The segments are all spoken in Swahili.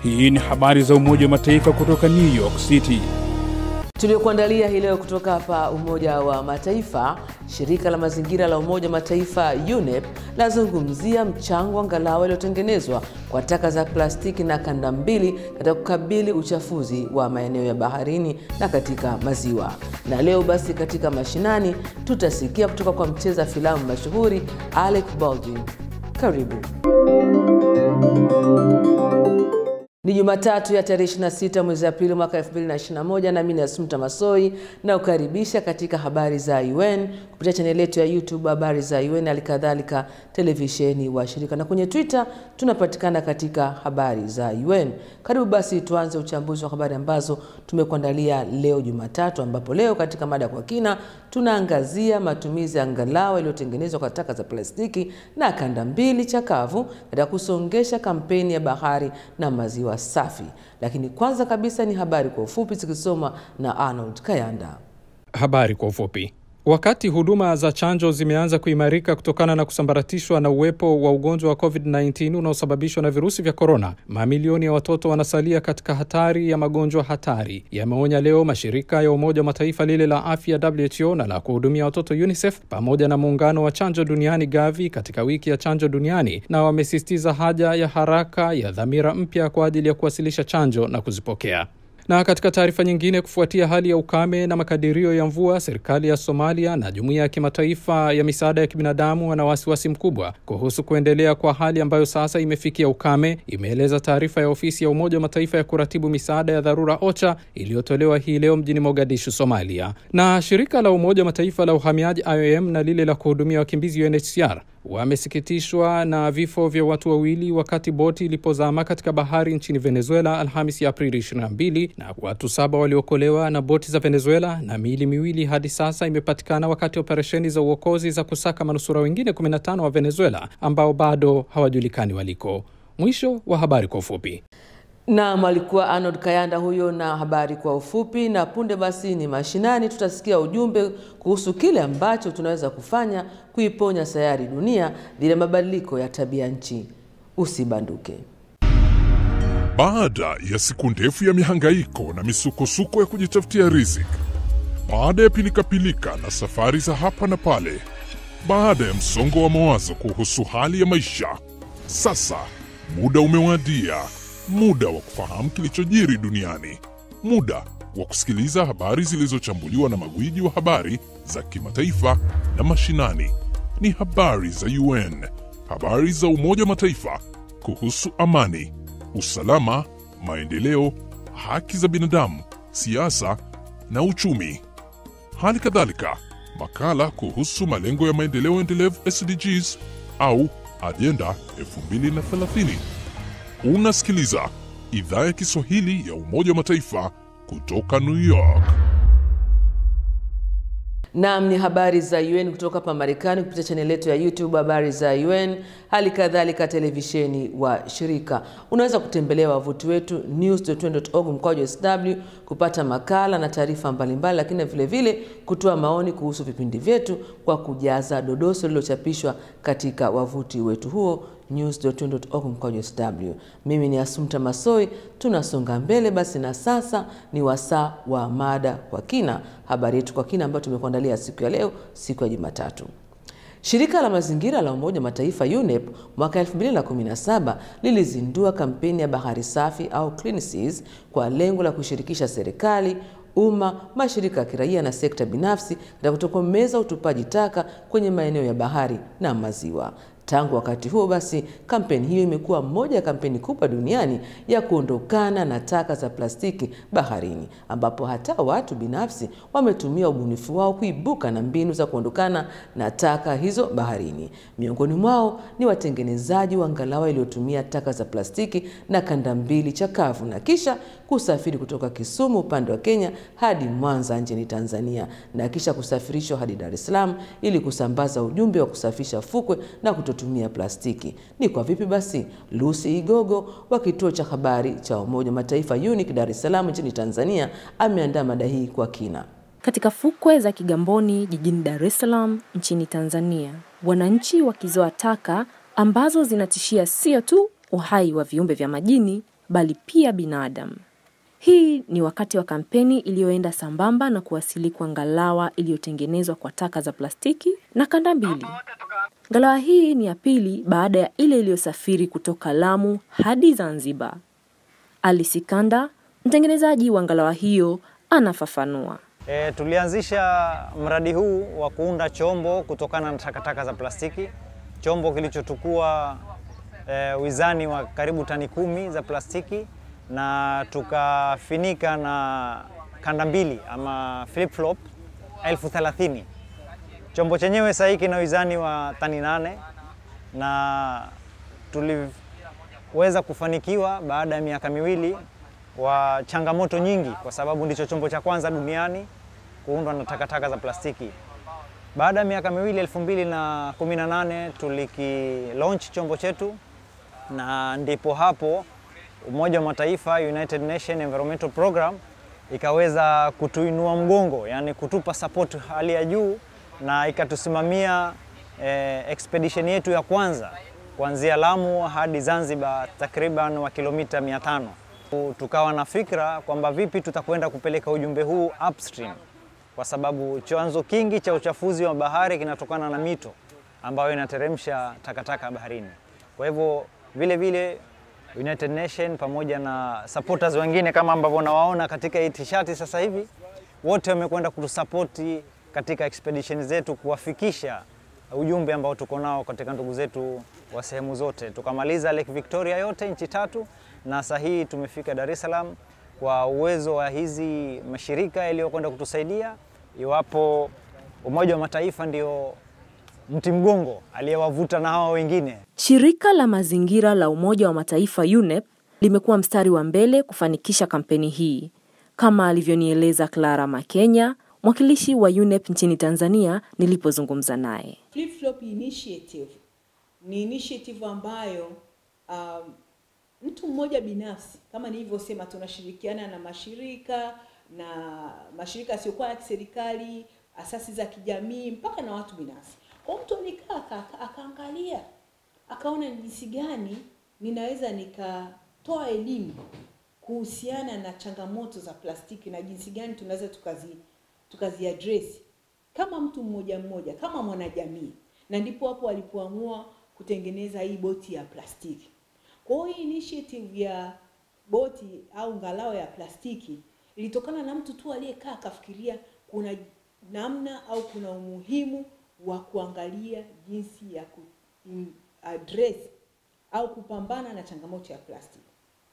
Hii ni habari za Umoja wa Mataifa kutoka New York City. Tuliokuandalia hii leo kutoka hapa Umoja wa Mataifa. Shirika la mazingira la Umoja wa Mataifa UNEP lazungumzia mchango wa ngalawa uliotengenezwa kwa taka za plastiki na kanda mbili katika kukabili uchafuzi wa maeneo ya baharini na katika maziwa. Na leo basi, katika mashinani tutasikia kutoka kwa mcheza filamu mashuhuri Alec Baldwin. Karibu. Ni Jumatatu ya tarehe 26 mwezi Aprili mwaka 2021, nami ni Asumta Masoi na kukaribisha katika habari za UN kupitia chaneli yetu ya YouTube habari za UN, halikadhalika televisheni wa shirika na kwenye Twitter tunapatikana katika habari za UN. Karibu basi tuanze uchambuzi wa habari ambazo tumekuandalia leo Jumatatu, ambapo leo katika mada kwa kina tunaangazia matumizi ya ngalawa iliyotengenezwa kwa taka za plastiki na kanda mbili chakavu katika kusongesha kampeni ya bahari na maziwa safi. Lakini kwanza kabisa ni habari kwa ufupi zikisomwa na Arnold Kayanda. Habari kwa ufupi. Wakati huduma za chanjo zimeanza kuimarika kutokana na kusambaratishwa na uwepo wa ugonjwa wa COVID-19 unaosababishwa na virusi vya korona, mamilioni ya watoto wanasalia katika hatari ya magonjwa hatari, yameonya leo mashirika ya Umoja wa Mataifa, lile la afya WHO na la kuhudumia watoto UNICEF pamoja na muungano wa chanjo duniani Gavi katika wiki ya chanjo duniani, na wamesisitiza haja ya haraka ya dhamira mpya kwa ajili ya kuwasilisha chanjo na kuzipokea. Na katika taarifa nyingine, kufuatia hali ya ukame na makadirio ya mvua, serikali ya Somalia na jumuiya ya kimataifa ya misaada ya kibinadamu wana wasiwasi mkubwa kuhusu kuendelea kwa hali ambayo sasa imefikia ukame, imeeleza taarifa ya ofisi ya Umoja wa Mataifa ya kuratibu misaada ya dharura OCHA iliyotolewa hii leo mjini Mogadishu, Somalia. Na shirika la Umoja wa Mataifa la uhamiaji IOM na lile la kuhudumia wakimbizi UNHCR wamesikitishwa na vifo vya watu wawili wakati boti ilipozama katika bahari nchini Venezuela Alhamisi ya Aprili 22 na watu saba waliokolewa na boti za Venezuela na miili miwili hadi sasa imepatikana wakati operesheni za uokozi za kusaka manusura wengine 15 wa Venezuela ambao bado hawajulikani waliko. Mwisho wa habari kwa ufupi. Naam, alikuwa Arnold Kayanda huyo na habari kwa ufupi. Na punde basi ni mashinani, tutasikia ujumbe kuhusu kile ambacho tunaweza kufanya kuiponya sayari dunia dhidi ya mabadiliko ya tabia nchi. Usibanduke. Baada ya siku ndefu ya mihangaiko na misukosuko ya kujitafutia riziki, baada ya pilikapilika na safari za hapa na pale, baada ya msongo wa mawazo kuhusu hali ya maisha, sasa muda umewadia muda wa kufahamu kilichojiri duniani, muda wa kusikiliza habari zilizochambuliwa na magwiji wa habari za kimataifa na mashinani. Ni habari za UN, habari za Umoja wa Mataifa kuhusu amani, usalama, maendeleo, haki za binadamu, siasa na uchumi. Hali kadhalika makala kuhusu malengo ya maendeleo endelevu SDGs au ajenda 2030. Unasikiliza idhaa ya Kiswahili ya Umoja wa Mataifa kutoka New York. Naam, ni habari za UN kutoka hapa Marekani kupitia chaneli yetu ya YouTube habari za UN, hali kadhalika televisheni wa shirika. Unaweza kutembelea wavuti wetu news.un.org mkwaju sw kupata makala na taarifa mbalimbali, lakini vile vile kutoa maoni kuhusu vipindi vyetu kwa kujaza dodoso lililochapishwa katika wavuti wetu huo news.un.org mkwaju sw. Mimi ni Asumta Masoi, tunasonga mbele basi, na sasa ni wasaa wa mada kwa kina, habari yetu kwa kina ambayo tumekuandalia siku ya leo, siku ya Jumatatu. Shirika la mazingira la Umoja wa Mataifa UNEP mwaka 2017 lilizindua kampeni ya bahari safi au Clean Seas kwa lengo la kushirikisha serikali umma, mashirika ya kiraia na sekta binafsi katika kutokomeza utupaji taka kwenye maeneo ya bahari na maziwa. Tangu wakati huo basi, kampeni hiyo imekuwa moja ya kampeni kubwa duniani ya kuondokana na taka za plastiki baharini, ambapo hata watu binafsi wametumia ubunifu wao kuibuka na mbinu za kuondokana na taka hizo baharini. Miongoni mwao ni watengenezaji wa ngalawa iliyotumia taka za plastiki na kanda mbili chakavu na kisha kusafiri kutoka Kisumu upande wa Kenya hadi Mwanza nchini Tanzania na kisha kusafirishwa hadi Dar es Salaam ili kusambaza ujumbe wa kusafisha fukwe na kutotumia plastiki. Ni kwa vipi basi? Lucy Igogo wa kituo cha habari cha Umoja wa Mataifa UNIC Dar es Salaam nchini Tanzania ameandaa mada hii kwa kina. Katika fukwe za Kigamboni jijini Dar es Salaam nchini Tanzania, wananchi wakizoa taka ambazo zinatishia sio tu uhai wa viumbe vya majini bali pia binadamu. Hii ni wakati wa kampeni iliyoenda sambamba na kuwasili kwa ngalawa iliyotengenezwa kwa taka za plastiki na kanda mbili. Ngalawa hii ni ya pili baada ya ile iliyosafiri kutoka Lamu hadi Zanzibar. Ali Sikanda, mtengenezaji wa ngalawa hiyo, anafafanua. E, tulianzisha mradi huu wa kuunda chombo kutokana na takataka za plastiki, chombo kilichochukua e, wizani wa karibu tani kumi za plastiki na tukafinika na kanda mbili ama flip flop elfu thelathini. Chombo chenyewe sasa kina wizani wa tani nane na tuliweza kufanikiwa baada ya miaka miwili wa changamoto nyingi, kwa sababu ndicho chombo cha kwanza duniani kuundwa na takataka za plastiki. Baada ya miaka miwili 2018 tuliki launch chombo chetu, na ndipo hapo Umoja wa Mataifa United Nation Environmental Program ikaweza kutuinua mgongo, yani kutupa support hali ya juu na ikatusimamia eh, expedition yetu ya kwanza kuanzia Lamu hadi Zanzibar takriban wa kilomita 500. Tukawa na fikra kwamba vipi tutakwenda kupeleka ujumbe huu upstream, kwa sababu chanzo kingi cha uchafuzi wa bahari kinatokana na mito ambayo inateremsha takataka baharini. Kwa hivyo vile vile United Nation pamoja na supporters wengine kama ambavyo nawaona katika hii tishati sasa hivi, wote wamekwenda kutusapoti katika expedition zetu kuwafikisha ujumbe ambao tuko nao katika ndugu zetu wa sehemu zote. Tukamaliza Lake Victoria yote nchi tatu, na sasa hii tumefika Dar es Salaam kwa uwezo wa hizi mashirika yaliyokwenda kutusaidia, iwapo Umoja wa Mataifa ndio mti mgongo aliyewavuta na hawa wengine. Shirika la mazingira la Umoja wa Mataifa UNEP limekuwa mstari wa mbele kufanikisha kampeni hii, kama alivyonieleza Clara Makenya, mwakilishi wa UNEP nchini Tanzania nilipozungumza naye. Flip Flop Initiative ni initiative ambayo um, mtu mmoja binafsi kama nilivyosema, tunashirikiana na mashirika na mashirika yasiyokuwa ya kiserikali, asasi za kijamii, mpaka na watu binafsi. Kwa mtu alikaa aka- akaangalia akaona ni jinsi gani ninaweza nikatoa elimu kuhusiana na changamoto za plastiki na jinsi gani tunaweza tukazi tukazi address kama mtu mmoja mmoja kama mwanajamii, na ndipo hapo alipoamua kutengeneza hii boti ya plastiki. Kwa hiyo hii initiative ya boti au ngalao ya plastiki ilitokana na mtu tu aliyekaa akafikiria kuna namna au kuna umuhimu wa kuangalia jinsi ya ku address au kupambana na changamoto ya plastiki.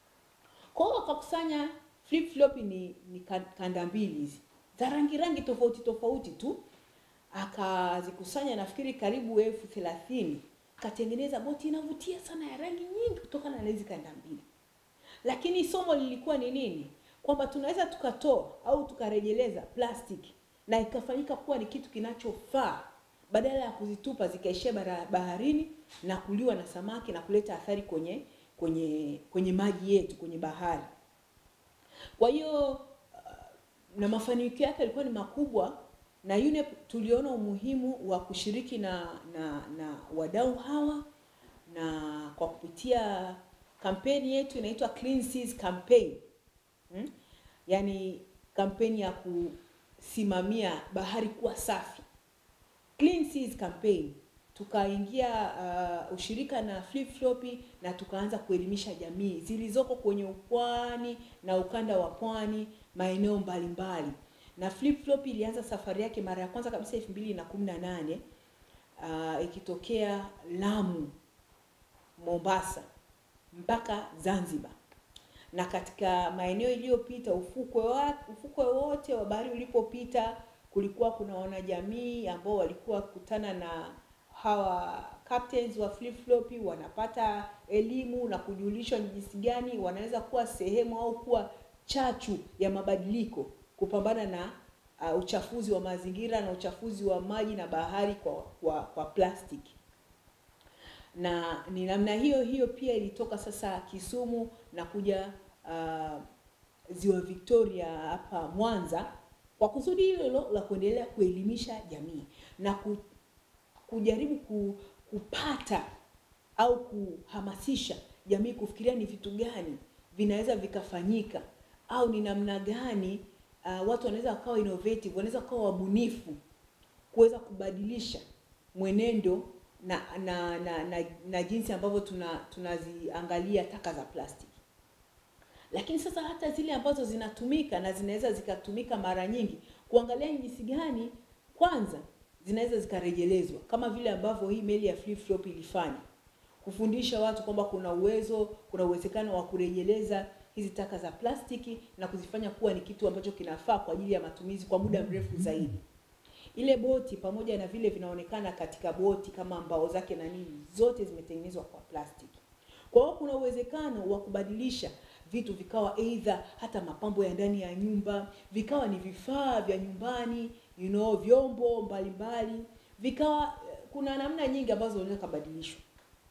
Kwa hiyo wakakusanya flip flop ni, ni ka- kanda mbili hizi za rangi rangi tofauti tofauti tu, akazikusanya nafikiri karibu elfu thelathini akatengeneza boti inavutia sana ya rangi nyingi kutokana na hizi kanda mbili. Lakini somo lilikuwa ni nini? Kwamba tunaweza tukatoa au tukarejeleza plastiki na ikafanyika kuwa ni kitu kinachofaa badala ya kuzitupa zikaishia bara- baharini na kuliwa na samaki na kuleta athari kwenye kwenye kwenye maji yetu kwenye bahari. Kwa hiyo uh, na mafanikio yake yalikuwa ni makubwa, na UNEP tuliona umuhimu wa kushiriki na na, na wadau hawa, na kwa kupitia kampeni yetu inaitwa Clean Seas Campaign hmm? Yaani kampeni ya kusimamia bahari kuwa safi Clean Seas Campaign tukaingia uh, ushirika na Flip Floppy na tukaanza kuelimisha jamii zilizoko kwenye upwani na ukanda wa pwani maeneo mbalimbali. Na Flip Floppy ilianza safari yake mara ya kwanza kabisa elfu mbili na kumi na nane uh, ikitokea Lamu, Mombasa mpaka Zanzibar na katika maeneo iliyopita ufukwe wa, ufukwe wote wa bahari ulipopita kulikuwa kuna wanajamii ambao walikuwa kutana na hawa captains wa flip floppy wanapata elimu na kujulishwa ni jinsi gani wanaweza kuwa sehemu au kuwa chachu ya mabadiliko kupambana na uh, uchafuzi wa mazingira na uchafuzi wa maji na bahari kwa, kwa, kwa plastiki na ni namna hiyo hiyo pia ilitoka sasa Kisumu na kuja uh, ziwa Victoria hapa Mwanza kwa kusudi hilo hilo la kuendelea kuelimisha jamii na ku, kujaribu ku, kupata au kuhamasisha jamii kufikiria ni vitu gani vinaweza vikafanyika au ni namna gani uh, watu wanaweza wakawa innovative, wanaweza wakawa wabunifu kuweza kubadilisha mwenendo na na, na, na, na jinsi ambavyo tuna tunaziangalia taka za plastiki. Lakini sasa hata zile ambazo zinatumika na zinaweza zikatumika mara nyingi, kuangalia jinsi gani kwanza zinaweza zikarejelezwa, kama vile ambavyo hii meli ya Flip Flop ilifanya, kufundisha watu kwamba kuna uwezo, kuna uwezekano wa kurejeleza hizi taka za plastiki na kuzifanya kuwa ni kitu ambacho kinafaa kwa ajili ya matumizi kwa muda mrefu zaidi. Ile boti pamoja na vile vinaonekana katika boti kama mbao zake na nini, zote zimetengenezwa kwa plastiki. Kwa hiyo kuna uwezekano wa kubadilisha vitu vikawa aidha hata mapambo ya ndani ya nyumba, vikawa ni vifaa vya nyumbani, you know, vyombo mbalimbali, vikawa kuna namna nyingi ambazo zinaweza kubadilishwa.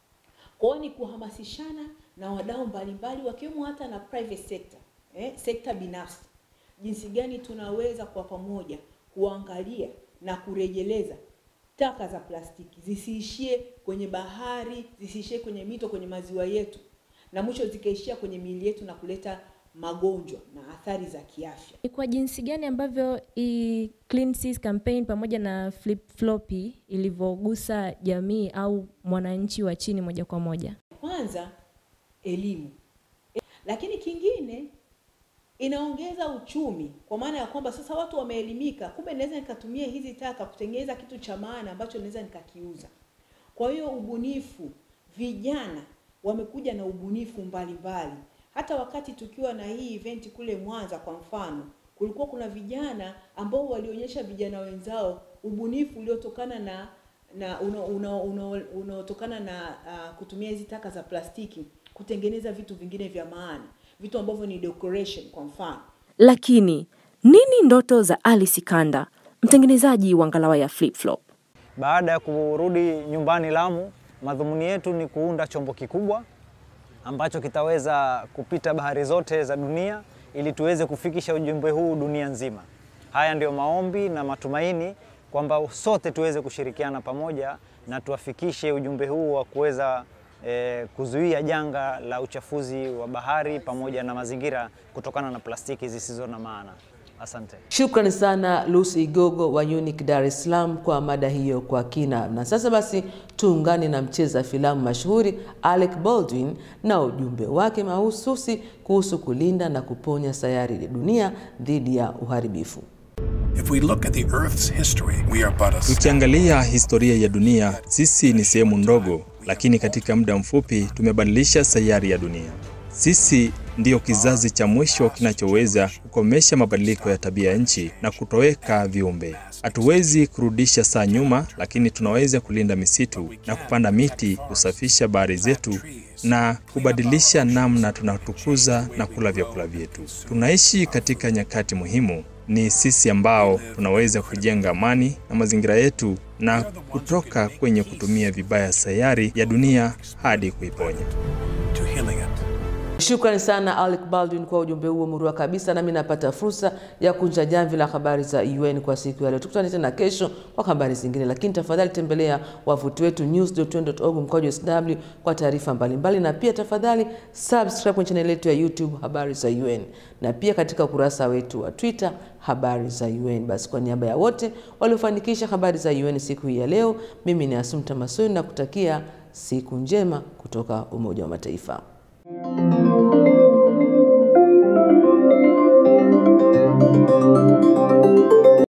Kwa hiyo ni kuhamasishana na wadau mbalimbali wakiwemo hata na private sector, eh, sekta binafsi, jinsi gani tunaweza kwa pamoja kuangalia na kurejeleza taka za plastiki zisiishie kwenye bahari, zisiishie kwenye mito, kwenye maziwa yetu, na mwisho zikaishia kwenye miili yetu na kuleta magonjwa na athari za kiafya. Ni kwa jinsi gani ambavyo hii Clean Seas campaign pamoja na Flip Floppy ilivyogusa jamii au mwananchi wa chini moja kwa moja? Kwanza elimu, lakini kingine inaongeza uchumi, kwa maana ya kwamba sasa watu wameelimika, kumbe naweza nikatumia hizi taka kutengeneza kitu cha maana ambacho naweza nikakiuza. Kwa hiyo ubunifu, vijana wamekuja na ubunifu mbalimbali mbali. Hata wakati tukiwa na hii event kule Mwanza kwa mfano, kulikuwa kuna vijana ambao walionyesha vijana wenzao ubunifu uliotokana na na unaotokana una, una, una na uh, kutumia hizi taka za plastiki kutengeneza vitu vingine vya maana, vitu ambavyo ni decoration kwa mfano. Lakini nini ndoto za Ali Sikanda, mtengenezaji wa ngalawa ya Flip Flop? Baada ya kurudi nyumbani Lamu, madhumuni yetu ni kuunda chombo kikubwa ambacho kitaweza kupita bahari zote za dunia ili tuweze kufikisha ujumbe huu dunia nzima. Haya ndio maombi na matumaini kwamba sote tuweze kushirikiana pamoja na tuwafikishe ujumbe huu wa kuweza eh, kuzuia janga la uchafuzi wa bahari pamoja na mazingira kutokana na plastiki zisizo na maana. Asante. Shukrani sana Lucy Igogo wa Unique Dar es Salaam kwa mada hiyo kwa kina. Na sasa basi tuungane na mcheza filamu mashuhuri Alec Baldwin na ujumbe wake mahususi kuhusu kulinda na kuponya sayari ya dunia dhidi ya uharibifu. If we look at the Earth's history, we are but a Tukiangalia historia ya dunia, sisi ni sehemu ndogo, lakini katika muda mfupi tumebadilisha sayari ya dunia. Sisi ndiyo kizazi cha mwisho kinachoweza kukomesha mabadiliko ya tabia ya nchi na kutoweka viumbe. Hatuwezi kurudisha saa nyuma, lakini tunaweza kulinda misitu na kupanda miti, kusafisha bahari zetu na kubadilisha namna tunatukuza na kula vyakula vyetu. Tunaishi katika nyakati muhimu. Ni sisi ambao tunaweza kujenga amani na mazingira yetu na kutoka kwenye kutumia vibaya sayari ya dunia hadi kuiponya. to healing it. Shukrani sana Alec Baldwin kwa ujumbe huo murua kabisa, nami napata fursa ya kunja jamvi la habari za UN kwa siku ya leo. Tukutane tena kesho kwa habari zingine, lakini tafadhali tembelea wavuti wetu news.un.org mkojo sw kwa taarifa mbalimbali, na pia tafadhali subscribe kwenye chaneli yetu ya YouTube habari za UN, na pia katika ukurasa wetu wa Twitter habari za UN. Basi kwa niaba ya wote waliofanikisha habari za UN siku hii ya leo, mimi ni Asumta Masoni na kutakia siku njema kutoka Umoja wa Mataifa.